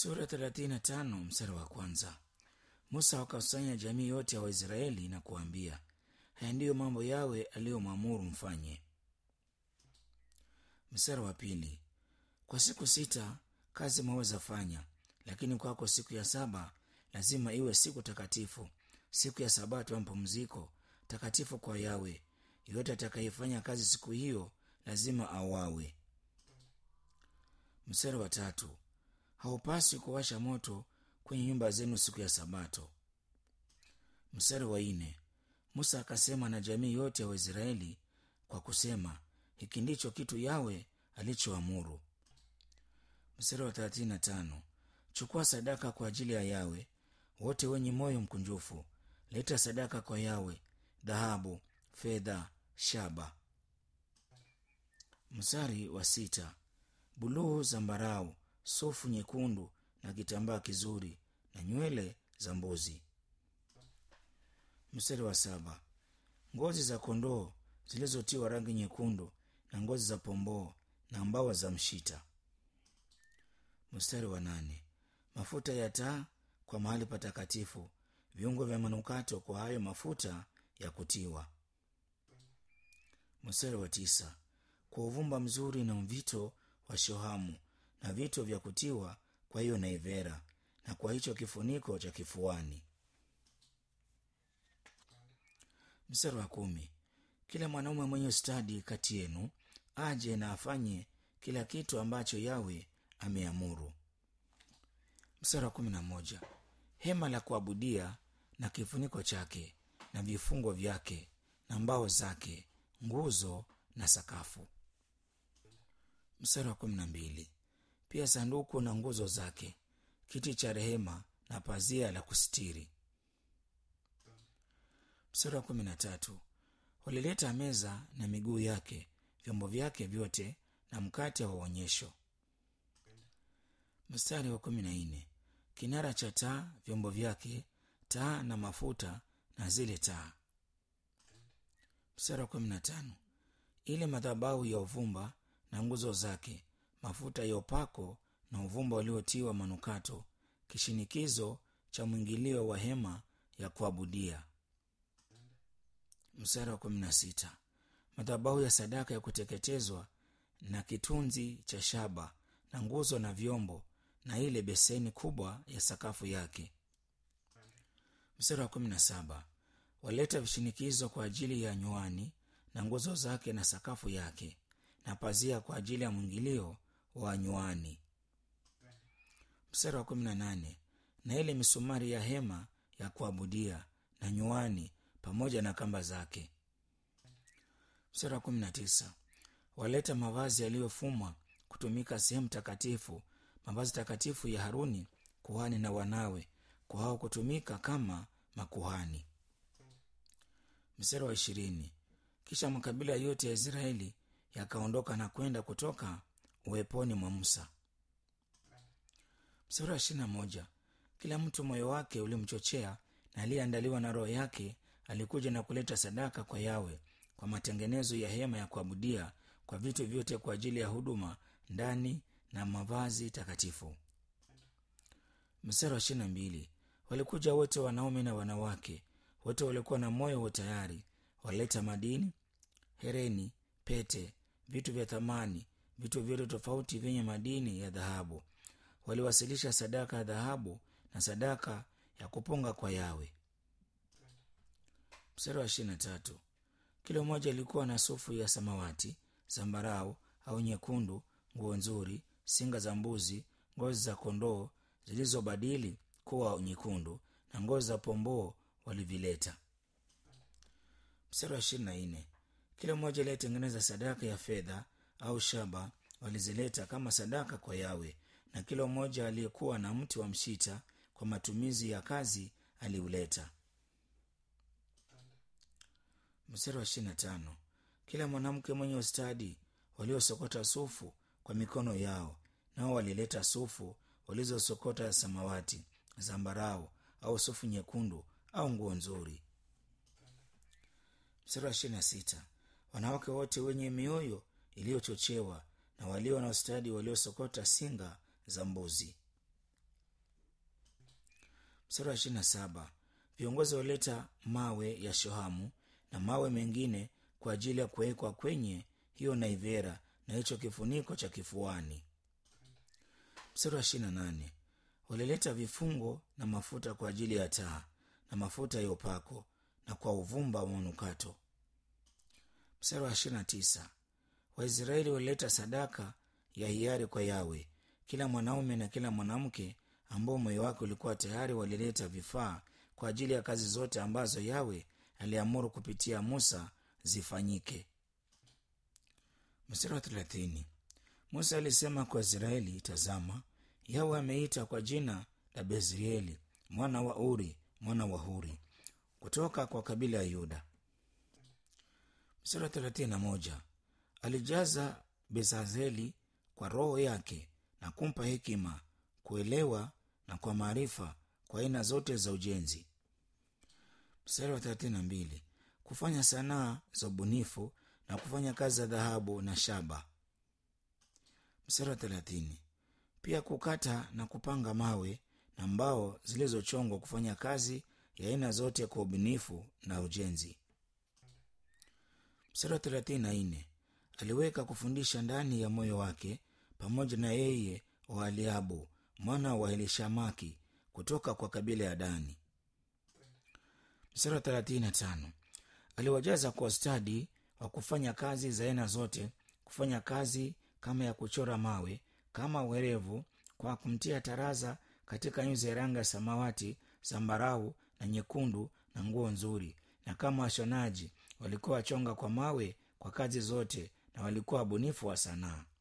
sura 35 mstari wa kwanza musa wakakusanya jamii yote ya waisraeli na kuambia haya ndiyo mambo yawe aliyomwamuru mfanye mstari wa pili kwa siku sita kazi mwaweza fanya lakini kwako siku ya saba lazima iwe siku takatifu siku ya sabato ya mapumziko takatifu kwa yawe yoyote atakayefanya kazi siku hiyo lazima auawe mstari wa tatu haupaswi kuwasha moto kwenye nyumba zenu siku ya sabato mstari wa nne musa akasema na jamii yote ya waisraeli kwa kusema hiki ndicho kitu yawe alichoamuru mstari wa thelathini na tano chukua sadaka kwa ajili ya yawe wote wenye moyo mkunjufu leta sadaka kwa yawe dhahabu fedha shaba mstari wa sita buluu zambarau sufu nyekundu na kitambaa kizuri na nywele za mbuzi mstari wa saba ngozi za kondoo zilizotiwa rangi nyekundu na ngozi za pomboo na mbawa za mshita mstari wa nane mafuta ya taa kwa mahali patakatifu viungo vya manukato kwa hayo mafuta ya kutiwa mstari wa tisa kwa uvumba mzuri na mvito wa shohamu na vito vya kutiwa kwa hiyo naivera na kwa hicho kifuniko cha kifuani mstari wa kumi kila mwanaume mwenye stadi kati yenu aje na afanye kila kitu ambacho yawe ameamuru mstari wa kumi na moja hema la kuabudia na kifuniko chake na vifungo vyake na mbao zake nguzo na sakafu mstari wa kumi na mbili pia sanduku na nguzo zake kiti cha rehema na pazia la kusitiri mstari wa kumi na tatu walileta meza na miguu yake vyombo vyake vyote na mkate wa uonyesho mstari wa kumi na nne kinara cha taa vyombo vyake taa na mafuta na zile taa mstari wa kumi na tano ile madhabahu ya uvumba na nguzo zake mafuta ya upako na uvumba uliotiwa manukato kishinikizo cha mwingilio wa hema ya kuabudia mstari wa kumi na sita madhabahu ya sadaka ya kuteketezwa na kitunzi cha shaba na nguzo na vyombo na ile beseni kubwa ya sakafu yake mstari wa kumi na saba waleta vishinikizo kwa ajili ya nywani na nguzo zake na sakafu yake na pazia kwa ajili ya mwingilio wa nywani mstari wa kumi na nane na ile misumari ya hema ya kuabudia na nywani pamoja na kamba zake mstari wa kumi na tisa waleta mavazi yaliyofumwa kutumika sehemu takatifu mavazi takatifu ya haruni kuhani na wanawe kwa hao kutumika kama makuhani mstari wa ishirini kisha makabila yote ya israeli yakaondoka na kwenda kutoka uweponi mwa musa mstari wa ishirina moja kila mtu moyo wake ulimchochea na aliyeandaliwa na roho yake alikuja na kuleta sadaka kwa yawe kwa matengenezo ya hema ya kuabudia kwa vitu vyote kwa ajili ya huduma ndani na mavazi takatifu mstari wa ishirina mbili walikuja wote wanaume na wanawake wote walikuwa na moyo wa tayari walileta madini hereni pete vitu vya thamani vitu vyote tofauti vyenye madini ya dhahabu waliwasilisha sadaka ya dhahabu na sadaka ya kupunga kwa yawe mstari wa ishirina tatu kila mmoja ilikuwa na sufu ya samawati zambarau au nyekundu nguo nzuri singa za mbuzi ngozi za kondoo zilizobadili kuwa nyekundu na ngozi za pomboo walivileta mstari wa ishirini na nne kila mmoja aliyetengeneza sadaka ya fedha au shaba walizileta kama sadaka kwa yawe na kila mmoja aliyekuwa na mti wa mshita kwa matumizi ya kazi aliuleta mstari wa ishirini na tano kila mwanamke mwenye ustadi waliosokota sufu kwa mikono yao nao walileta sufu walizosokota samawati zambarau au sufu nyekundu au nguo nzuri mstari wa ishirini na sita wanawake wote wenye mioyo iliyochochewa na walio na ustadi waliosokota singa za mbuzi mstari wa ishirini na saba viongozi walileta mawe ya shohamu na mawe mengine kwa ajili ya kuwekwa kwenye hiyo naivera na hicho kifuniko cha kifuani mstari wa ishirini na nane walileta vifungo na mafuta kwa ajili ya taa na mafuta ya upako na kwa uvumba wa manukato mstari wa ishirini na tisa waisraeli walileta sadaka ya hiari kwa yawe kila mwanaume na kila mwanamke ambao moyo wake ulikuwa tayari walileta vifaa kwa ajili ya kazi zote ambazo yawe aliamuru kupitia musa zifanyike mstari wa thelathini musa alisema kwa israeli tazama yawe ameita kwa jina la bezrieli mwana wa uri mwana wa huri kutoka kwa kabila ya yuda mstari wa thelathini na moja alijaza bezazeli kwa roho yake na kumpa hekima kuelewa na kwa maarifa kwa aina zote za ujenzi mstari wa thelathini na mbili kufanya sanaa za ubunifu na kufanya kazi za dhahabu na shaba mstari wa thelathini pia kukata na kupanga mawe na mbao zilizochongwa kufanya kazi ya aina zote kwa ubunifu na ujenzi mstari wa thelathini na nne aliweka kufundisha ndani ya moyo wake pamoja na yeye wa aliabu mwana wa elishamaki kutoka kwa kabila ya dani mstari wa thelathini na tano aliwajaza kwa stadi wa kufanya kazi za aina zote kufanya kazi kama ya kuchora mawe kama werevu kwa kumtia taraza katika nyuzi ya rangi ya samawati zambarau na nyekundu na nguo nzuri na kama washonaji walikuwa wachonga kwa mawe kwa kazi zote na walikuwa wabunifu wa sanaa